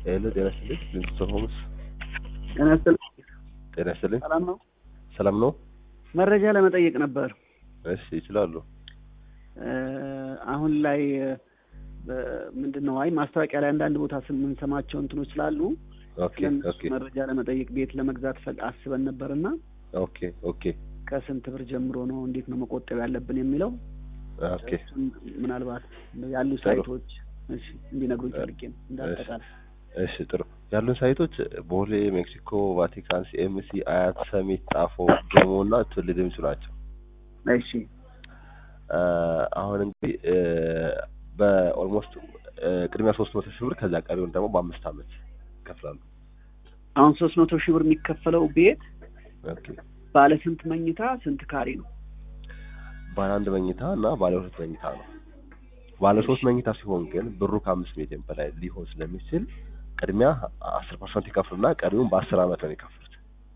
ሄሎ ጤና ይስጥልኝ ሊንግስቶን ሆምስ ጤና ይስጥልኝ። ጤና ይስጥልኝ ሰላም ነው? ሰላም ነው መረጃ ለመጠየቅ ነበር። እሺ ይችላሉ እ አሁን ላይ ምንድን ነው አይ ማስታወቂያ ላይ አንዳንድ ቦታ የምንሰማቸው እንትኖች ስላሉ ኦኬ ለእነሱ ኦኬ መረጃ ለመጠየቅ ቤት ለመግዛት ፈል አስበን ነበር እና ኦኬ ኦኬ ከስንት ብር ጀምሮ ነው እንዴት ነው መቆጠብ ያለብን የሚለው ኦኬ እሱን ምናልባት ያሉ ጥሩ። ሳይቶች እሺ እንዲነግሩኝ ፈልጌ ነው እንዳጠቃላይ እሺ ጥሩ ያሉን ሳይቶች ቦሌ ሜክሲኮ ቫቲካን ሲኤምሲ አያት ሰሚት ጣፎ ጀሞ እና ትውልድ ምንጩ ናቸው እሺ እ አሁን እንግዲህ እ በኦልሞስት እ ቅድሚያ ሶስት መቶ ሺህ ብር ከዛ ቀሪውን ደግሞ በአምስት አመት ይከፍላሉ አሁን ሶስት መቶ ሺህ ብር የሚከፈለው ቤት ኦኬ ባለ ስንት መኝታ ስንት ካሬ ነው? ባለ አንድ መኝታ እና ባለ ሁለት መኝታ ነው ባለ ሶስት መኝታ ሲሆን ግን ብሩ ከአምስት ሚሊዮን በላይ ሊሆን ስለሚችል ቅድሚያ አስር ፐርሰንት ይከፍሉና ቀሪውን በአስር አመት ነው የሚከፍሉት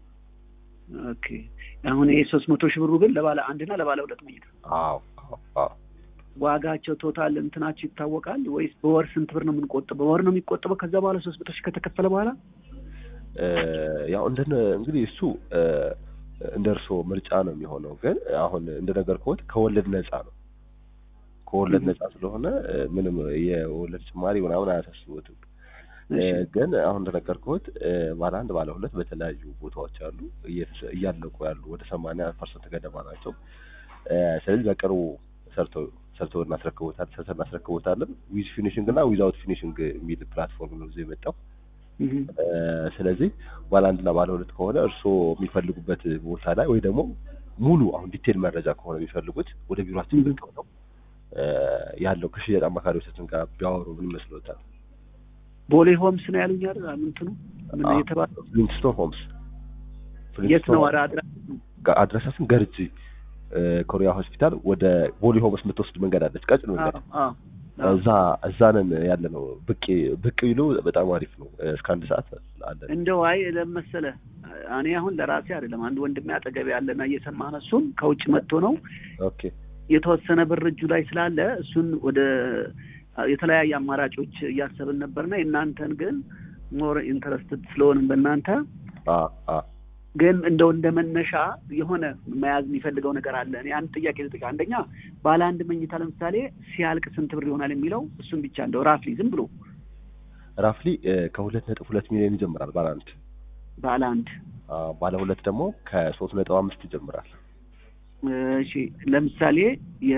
ኦኬ አሁን ይሄ ሶስት መቶ ሺህ ብሩ ግን ለባለ አንድና ለባለ ሁለት መኝታ አዎ አዎ አዎ ዋጋቸው ቶታል እንትናቸው ይታወቃል ወይስ በወር ስንት ብር ነው የምንቆጥበው? በወር ነው የሚቆጥበው ከዛ በኋላ ሶስት መቶ ሺህ ከተከፈለ በኋላ እ ያው እንደ እንግዲህ እሱ እ እንደ እርስዎ ምርጫ ነው የሚሆነው። ግን አሁን እንደነገርኩት ከወለድ ነፃ ነው። ከወለድ ነፃ ስለሆነ እ ምንም የወለድ ጭማሪ ምናምን አያሳስቡትም። እ እሺ ግን አሁን እንደነገርኩት እ ባለ አንድ ባለ ሁለት በተለያዩ ቦታዎች አሉ እየተሰ- እያለቁ ያሉ ወደ ሰማንያ ፐርሰንት ገደማ ናቸው። እ ስለዚህ በቅርቡ ሰርተው ሰርተው እናስረክቦታል ሰርተን እናስረክቦታለን። ዊዝ ፊኒሽንግ እና ዊዛውት ፊኒሽንግ የሚል ፕላትፎርም ነው ይዞ የመጣው። እህ እ ስለዚህ ባለ አንድና ባለ ሁለት ከሆነ እርስዎ የሚፈልጉበት ቦታ ላይ ወይ ደግሞ ሙሉ አሁን ዲቴል መረጃ ከሆነ የሚፈልጉት ወደ ቢሮአችን Mhm. ብቅ ብለው እ ያለው ከሽያጭ አማካሪዎቻችን ጋር ቢያወሩ ምን ይመስሎታል? ቦሌ ሆምስ ነው ያሉኝ አይደል? ምንትኑ ምን አዎ። የተባለው ፍሊንትስቶን ሆምስ የት ነው? ፍሊንትስቶን ወደ አድራ ጋ- አድራሻችን ገርጂ እ ኮሪያ ሆስፒታል ወደ ቦሌ ሆምስ የምትወስድ መንገድ አለች፣ ቀጭን መንገድ አዎ አዎ እዛ እዛ ነን ያለ ነው። ብቅ ብቅ ቢሉ በጣም አሪፍ ነው። እ እስከ አንድ ሰዓት አለን። እንደው አይ ለመሰለ እኔ አሁን ለራሴ አይደለም አንድ ወንድሜ አጠገቤ ያለና እየሰማ ነው። እሱም ከውጭ መጥቶ ነው ኦኬ የተወሰነ ብር እጁ ላይ ስላለ እሱን ወደ የተለያየ አማራጮች እያሰብን ነበርና የእናንተን ግን ሞር ኢንተረስትድ ስለሆንም በእናንተ አ አ ግን እንደው እንደ መነሻ የሆነ መያዝ የሚፈልገው ነገር አለ። እኔ አንድ ጥያቄ ልጠይቅ። አንደኛ ባለ አንድ መኝታ ለምሳሌ ሲያልቅ ስንት ብር ይሆናል የሚለው እሱን ብቻ እንደው ራፍሊ ዝም ብሎ ራፍሊ እ ከሁለት ነጥብ ሁለት ሚሊዮን ይጀምራል ባለ አንድ ባለ አንድ አ ባለ ሁለት ደግሞ ከሶስት ነጥብ አምስት ይጀምራል። እሺ ለምሳሌ የ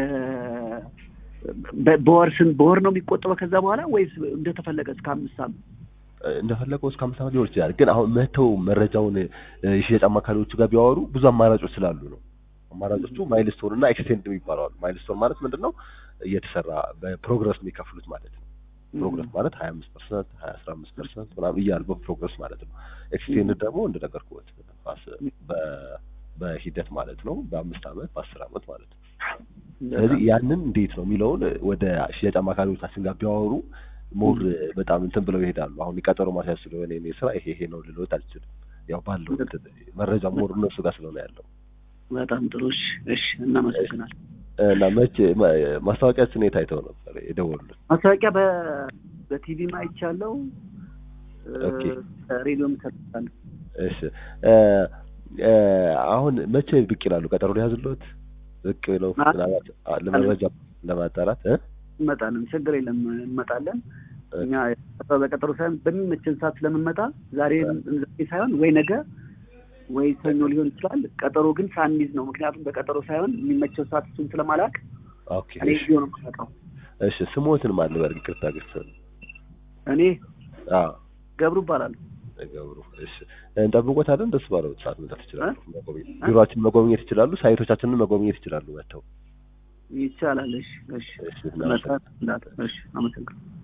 በ- በወር ስንት በወር ነው የሚቆጠበው ከዛ በኋላ ወይስ እንደተፈለገ እስከ አምስት ዓመት? እ እንደፈለገው እስከ አምስት ዓመት ሊሆን ይችላል። ግን አሁን መተው መረጃውን እ የሽያጭ አማካሪዎቹ ጋር ቢያወሩ ብዙ አማራጮች ስላሉ ነው። አማራጮቹ ማይልስቶን እና ኤክስቴንድ የሚባሉ አሉ። ማይልስቶን ማለት ምንድን ነው? እየተሰራ በፕሮግረስ የሚከፍሉት ማለት ነው። ፕሮግረስ ማለት ሀያ አምስት ፐርሰንት ሀያ አስራ አምስት ፐርሰንት ምናምን እያሉ በፕሮግረስ ማለት ነው። ኤክስቴንድ ደግሞ እንደነገርኩት በአስ- በ- በሂደት ማለት ነው። በአምስት ዓመት በአስር ዓመት ማለት ነው። ስለዚህ ያንን እንዴት ነው የሚለውን ወደ ሽያጭ አማካሪዎቻችን ጋር ቢያወሩ ሞር በጣም እንትን ብለው ይሄዳሉ። አሁን የቀጠሮ ማስያዝ ስለሆነ የእኔ ስራ ይሄ ይሄ ነው ልሎት አልችልም። ያው ባለው እንትን መረጃ ሞር እነሱ ጋር ስለሆነ ያለው በጣም ጥሩ። እሺ እሺ፣ እናመሰግናለን። እና መቼ ማ- ማስታወቂያችን የት አይተው ነበር የደወሉልን? ማስታወቂያ በ በቲቪ አይቻለሁ፣ ኦኬ። ሬዲዮም ሰጥቻለሁ። እሺ እ እ አሁን መቼ ብቅ ይላሉ? ቀጠሮ ሊያዝሎት ብቅ ብለው አ- ምናልባት አ- ለመረጃ ለማጣራት እ እንመጣለን፣ ችግር የለም እንመጣለን። እ እኛ በቀጠሮ ሳይሆን በሚመችን ሰዓት ስለምንመጣ ዛሬ ዛሬ ሳይሆን ወይ ነገ ወይ ሰኞ ሊሆን ይችላል። ቀጠሮ ግን ሳንይዝ ነው። ምክንያቱም በቀጠሮ ሳይሆን የሚመቸው ሰዓት እሱን ስለማላክ ኦኬ እኔ እሺ ጊዜው ነው የምመጣው። እሺ ስሞትን ማን ልበል? ይቅርታ ግስ እኔ አዎ ገብሩ እባላለሁ። ገብሩ እሺ እንጠብቆታለን። ደስ ባለው ሰዓት መምጣት ይችላሉ። እ? መጎብኘት ቢሮአችንን መጎብኘት ይችላሉ። ሳይቶቻችንን መጎብኘት ይችላሉ መጥተው። ይቻላል። እሺ እሺ እሺ መጣ- እሺ አመሰግናለሁ።